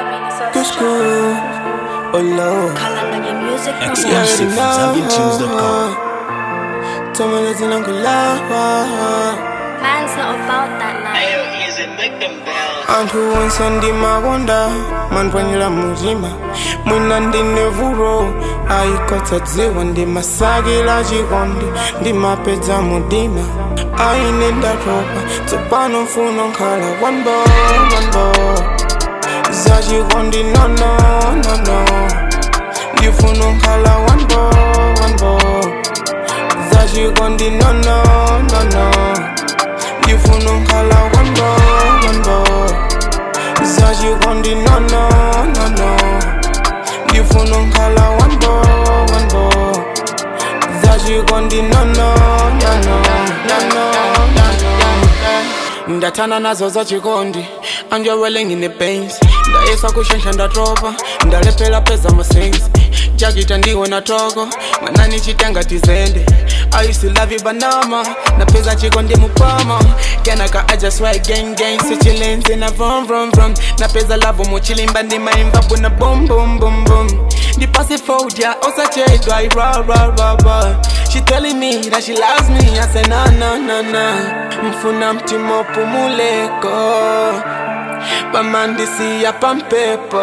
Cusco, oh Lord. Kalanganya Music You Exclusive already from know. ZambianTunes.com. Tell me nothing I'm gonna lie. Man's not about that life. anthu onse ndimakonda mandipwanyira mutima mwina ndine vuto ayikotsa dziwa ndimasakila chikondi ndimapedza mudima aine ndatopa tsopano mfuno nkhala one boy, one boy. zachikondi nono nono ndifuna nkhala one boy, one boy. zachikondi nono nono ndifuna nkhala one boy, one boy. zachikondi nono nono ndifuna nkhala one boy, one boy. zachikondi nono nono nono ndathana nazo zachikondi anjewele ngine pains ndayesa kushensha ndatopa ndalephera peza masensi jakita ndiwe na toko mwanani chitenga tizende I used to love you banama napeza chikondi mupama kenaka I just swear gang gang sichilenzi na vom vom vom napeza lavo muchilimba ndimaimba buna boom boom boom boom ndipasi fodia osachedwa ira ra ra ra She telling me that she loves me I say na na na na mfuna mtima upumuleko pamandisi ya pampepo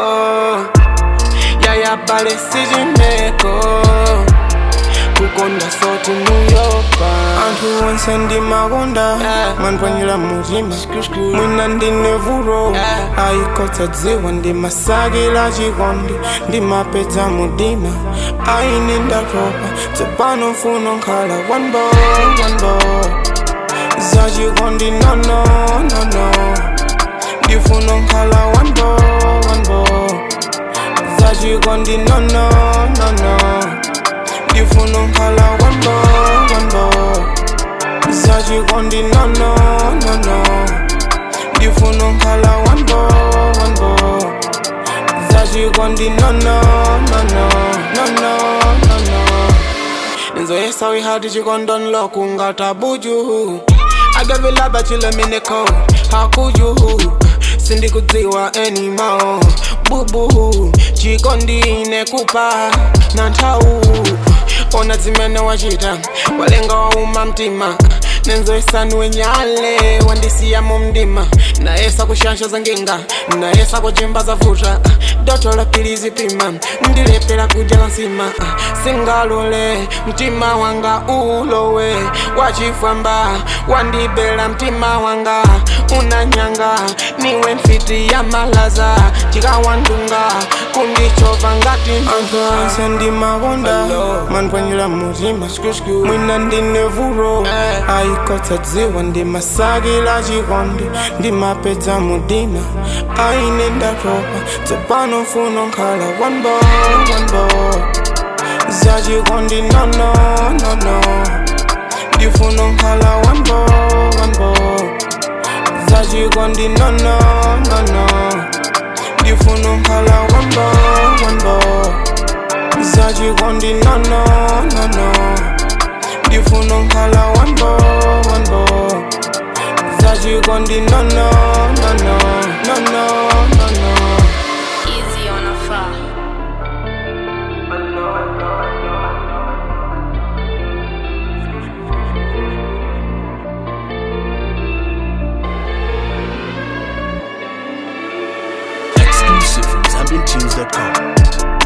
yaya bale sijimeko kukonda soti muyopa anthu onse ndimakonda mandipwanyira mutima mwina ndine vuto ayikotsa dziwa ndimasakila chikondi ndimapedza mudima aine ndatopa tsopano mfuno nkhala one boy, one boy. zachikondi nono nono ndifuna nkhala one boy, one boy. zachikondi nono nono ndifuna nkhala one boy, one boy. zachikondi nono nono ndifuna nkhala one boy, one boy. zachikondi nono nono nono nono nzoyesa wihati chikondonlo kungatabuju agavilaba chilemineko hakuju sindikudziwa enimo bubu chikondine kupa na nthawu ona zimene wachita walenga wauma mtima nenzoyesaniwe nyale wandisiya mu mdima nayesa kushansha za nginga nayesa kuchimba za vuta doto la pilizi pima ndilepera kudya la nsima singalole mtima wanga ulowe wachifwamba wandibela mtima wanga unanyanga niwe mfiti ya malaza chikawandunga kundichova ngati anthu onse ndimakonda mandipwanyira mutima mwina ndine vuto ayikotsa dziwa ndimasakila chikondi ndimapedza mudima aine ndatopa tsopano mfuno nkhala one boy, one boy. zachikondi nono nono ndifuna nkhala one boy, one boy. zachikondi nono nono ndifuna nkhala one boy, one boy. zachikondi nono nono ndifuna nkhala one boy, one boy. zachikondi nono nono nono nono Easy on a far. Exclusive from ZambianTunes.com.